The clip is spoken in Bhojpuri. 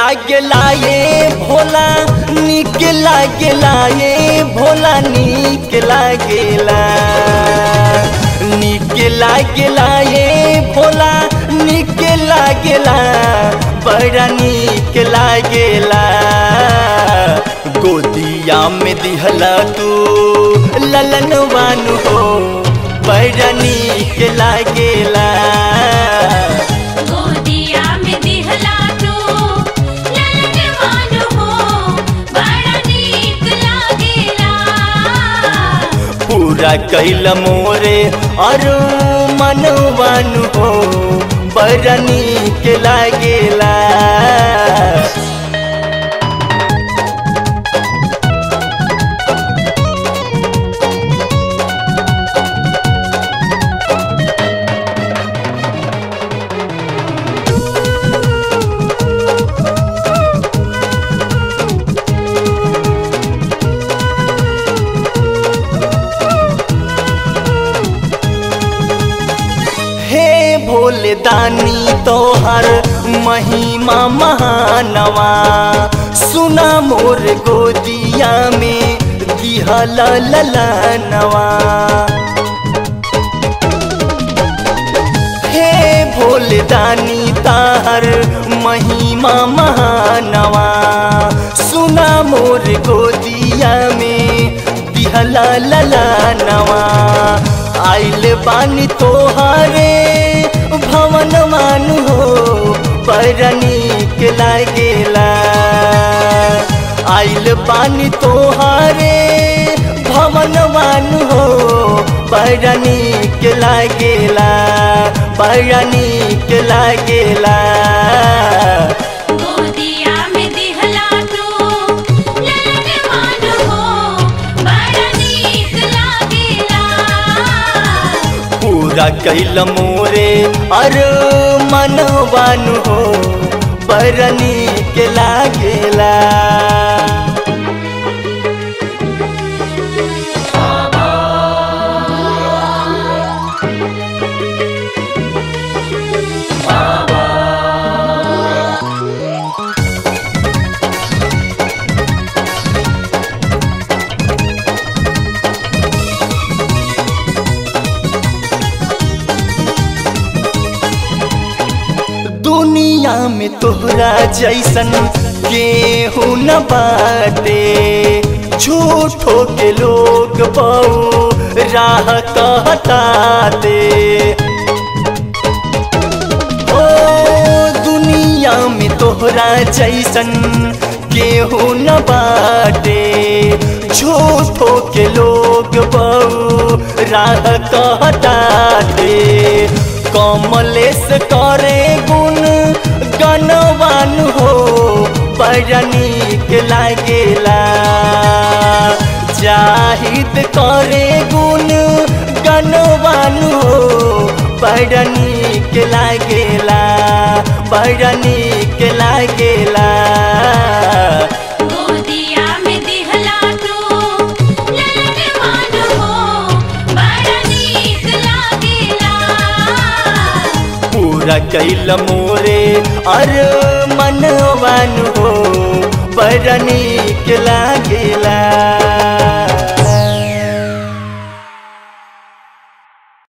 लागेला ये भोला निक लागेला ये भोला निक लागेला निक लागेला ये भोला निक लागेला बड़ा निक लागेला गोदिया में दिहला तू ललन वानु हो बड़ा निक लागेला गोदिया में दिहला तू ललनवान हो बड़ा नीक लागेला पूरा कैल मोरे और मनवान हो बड़ा निक लागेला हे भोले दानी तोहर महिमा महानवा सुना मोर गोदिया में दिहल ललनवा हे भोले दानी ताहर महिमा महानवा सुना मोर गोदिया में दिहला ललनवा आइल बानी तोहारे भवन मानु हो बड़ा नीक लागेला आइल बानी तोहारे भवन मानु हो बड़ा नीक लागेला बड़ा नीक लागेला गोदिया में दिहला तू ललनवान हो बड़ा नीक लागेला पूरा कैल मोरे और मनवान हो बड़ा नीक लागेला दुनिया में तोहरा जैसन केहू न बाटे झूठो के लोग बहु राह कहताते ओ दुनिया में तोहरा जैसन केहू न बाटे झूठो के लोग बहु राह कहताते कमलेश करे गुण गनवान हो बड़ा नीक लागेला जाहिद करे गुण गनवान हो बड़ा नीक लागेला बड़ा नीक लागेला गोदिया में दिहला तू ललनवान हो बड़ा नीक लागेला पूरा कैल मोरे और मनवान हो बड़ा नीक लागेला